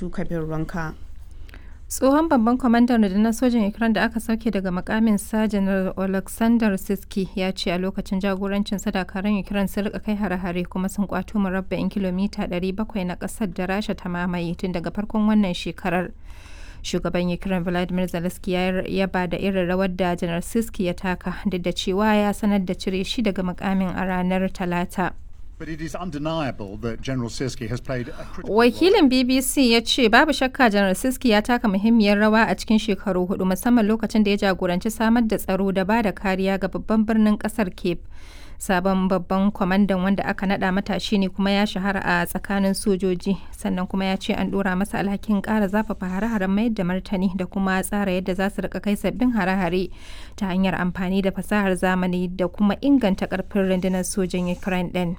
Rabi'atu Kabir Ranka. tsohon babban kwamandan rundunar sojin ukraine da aka sauke daga makamin sa janar alexander siski ya ce a lokacin jagorancin dakarun ukraine sun rika kai hare-hare kuma sun kwato murabba'in kilomita 700 na kasar da rasha ta mamaye tun daga farkon wannan shekarar shugaban ukraine vladimir zelensky ya yaba da irin rawar da janar siski ya taka duk da cewa ya sanar da cire shi daga makamin a ranar talata But it is undeniable that General Sirsky has played a critical Wakilin BBC ya ce babu shakka Janar Siski ya taka muhimmiyar rawa a cikin shekaru hudu musamman lokacin da ya jagoranci samar da tsaro da ba da kariya ga babban birnin kasar Cape. Sabon babban kwamandan wanda aka nada matashi ne kuma ya shahara a tsakanin sojoji sannan kuma ya ce an dora masa alhakin kara zafafa hare-haren mayar da martani da kuma tsara yadda za su rika kai sabbin hare-hare ta hanyar amfani da fasahar zamani da kuma inganta karfin rundunar sojin Ukraine din.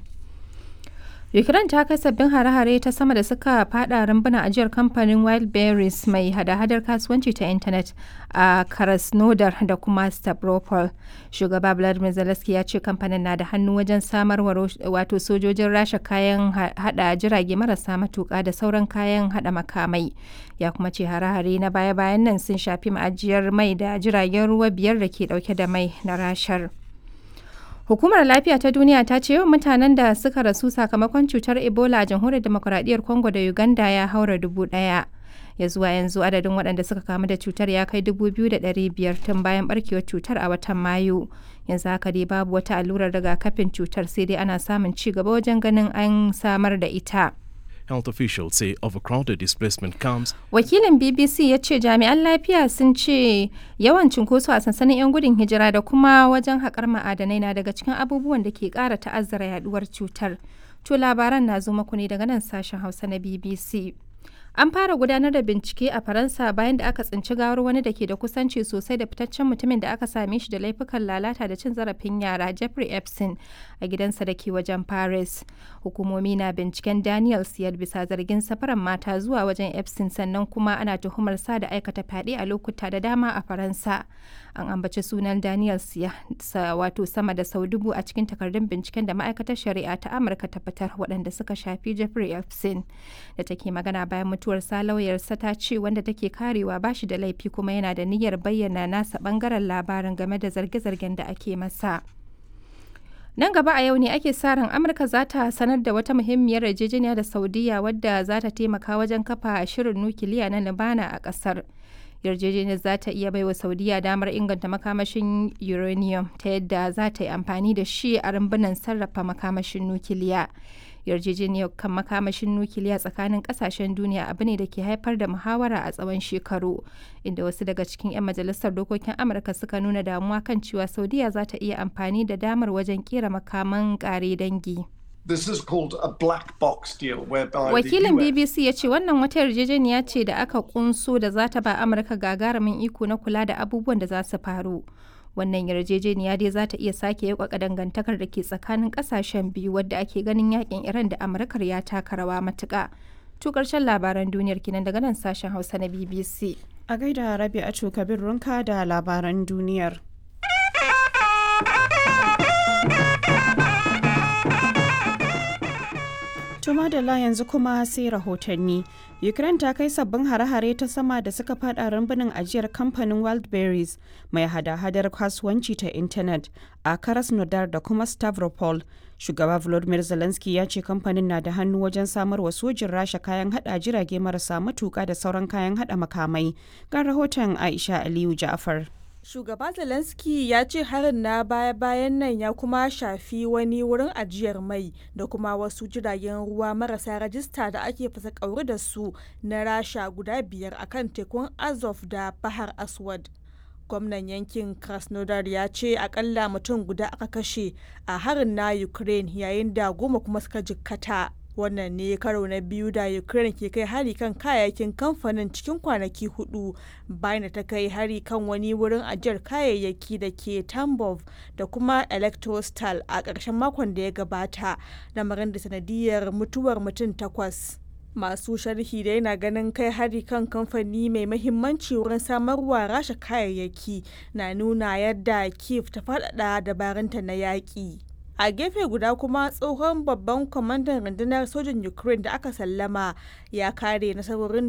Ukraine ta kai sabbin hare-hare ta sama da suka fada rumbuna ajiyar kamfanin Wildberries mai hada-hadar kasuwanci ta intanet a Krasnodar da kuma Stavropol. Shugaba Vladimir Zelensky ya ce kamfanin na da hannu wajen samar wato sojojin rasha kayan hada jirage marasa matuka da sauran kayan hada makamai. Ya kuma ce hare-hare na baya-bayan nan sun shafi ma'ajiyar mai da jiragen ruwa biyar da ke dauke da mai na rashar. Hukumar Lafiya ta Duniya ta ce yawan mutanen da suka rasu sakamakon cutar Ebola a jamhuriyar demokuraɗiyyar Congo da Uganda ya haura dubu ɗaya. Ya zuwa yanzu adadin waɗanda suka kamu da cutar ya kai dubu biyu da ɗari biyar tun bayan ɓarkewar cutar a watan Mayu. Yanzu haka dai babu wata allurar rigakafin cutar sai dai ana samun ci gaba wajen ganin an samar da ita. Health officials say overcrowded displacement camps Wakilin BBC ya ce jami'an lafiya sun ce yawan cunkoso a sansanin 'yan gudun hijira da kuma wajen haƙar ma'adanai na daga cikin abubuwan da ke ƙara ta'azzara yaduwar cutar. To labaran na zo maku ne daga nan sashen Hausa na BBC. An fara gudanar da bincike a Faransa bayan da aka tsinci gawar wani da ke da kusanci sosai da fitaccen mutumin da aka same shi da laifukan lalata da cin zarafin yara Jeffrey Epstein a gidansa da ke wajen Paris. Hukumomi na binciken Daniel Siyar bisa zargin safaran mata zuwa wajen Epstein sannan kuma ana tuhumar sa da aikata fyaɗe a lokuta da dama a Faransa. An ambaci sunan Daniel Siya wato sama da sau dubu a cikin takardun binciken da ma'aikatar shari'a ta Amurka ta fitar waɗanda suka shafi Jeffrey Epstein da take magana bayan mutuwarsa lauyarsa ta ce wanda take karewa ba shi da laifi kuma yana da niyyar bayyana nasa bangaren labarin game da zarge-zargen da ake masa. Nan gaba a yau ne ake sa ran Amurka za ta sanar da wata muhimmiyar yarjejeniya da Saudiya wadda za ta taimaka wajen kafa shirin nukiliya na Libana a ƙasar. Yarjejeniyar za ta iya baiwa Saudiya damar inganta makamashin uranium ta yadda za ta yi amfani da shi a rumbunan sarrafa makamashin nukiliya. yarjejeniyar kan makamashin nukiliya tsakanin kasashen duniya abu ne da ke haifar da muhawara a tsawon shekaru inda wasu daga cikin 'yan majalisar dokokin amurka suka nuna damuwa kan cewa saudiya za ta iya amfani da damar wajen kera makaman kare dangi This is called a black box deal whereby wakilin the US bbc ya ce wannan wata yarjejeniya ce da aka kunso da za ta ba amurka gagarumin iko na kula da abubuwan da za su faru wannan yarjejeniya dai za ta iya sake yakwaka dangantakar da ke tsakanin kasashen biyu wadda ake ganin yakin iran da amurkar ya taka rawa matuka to karshen labaran duniyar kinan daga nan sashen hausa na bbc A gaida Rabi'atu Kabir Ranka da labaran duniyar. Tuma da la yanzu kuma sai rahotanni. Ukraine ta kai sabbin hare-hare ta sama da suka fada rumbunin ajiyar kamfanin Wildberries mai hada-hadar kasuwanci ta intanet a Krasnodar da kuma Stavropol. Shugaba Volodymyr Zelensky ya ce kamfanin na da hannu wajen samar wa sojin Rasha kayan hada jirage marasa matuka da sauran kayan hada makamai. Ga rahoton Aisha Aliyu Ja'far. Shugaba Zelensky ya ce harin na baya-bayan nan ya kuma shafi wani wurin ajiyar mai da kuma wasu jiragen ruwa marasa rajista da ake fasa kauri da su na rasha guda biyar akan tekun Azov da Bahar Aswad. Gwamnan yankin Krasnodar ya ce akalla mutum guda aka kashe a harin na Ukraine yayin da goma kuma suka jikkata. wannan ne karo na biyu da ukraine ke kai hari kan kayayyakin kamfanin cikin kwanaki hudu bayan da ta kai hari kan wani wurin ajiyar kayayyaki da ke tambov da kuma electrostal a ƙarshen makon da ya gabata lamarin da sanadiyar mutuwar mutum takwas masu sharhi da yana ganin kai hari kan kamfani mai mahimmanci wurin samarwa rasha kayayyaki na nuna yadda kiev ta faɗaɗa dabarunta na yaƙi a gefe guda kuma tsohon babban kwamandan rundunar sojin ukraine da aka sallama ya kare nasarorin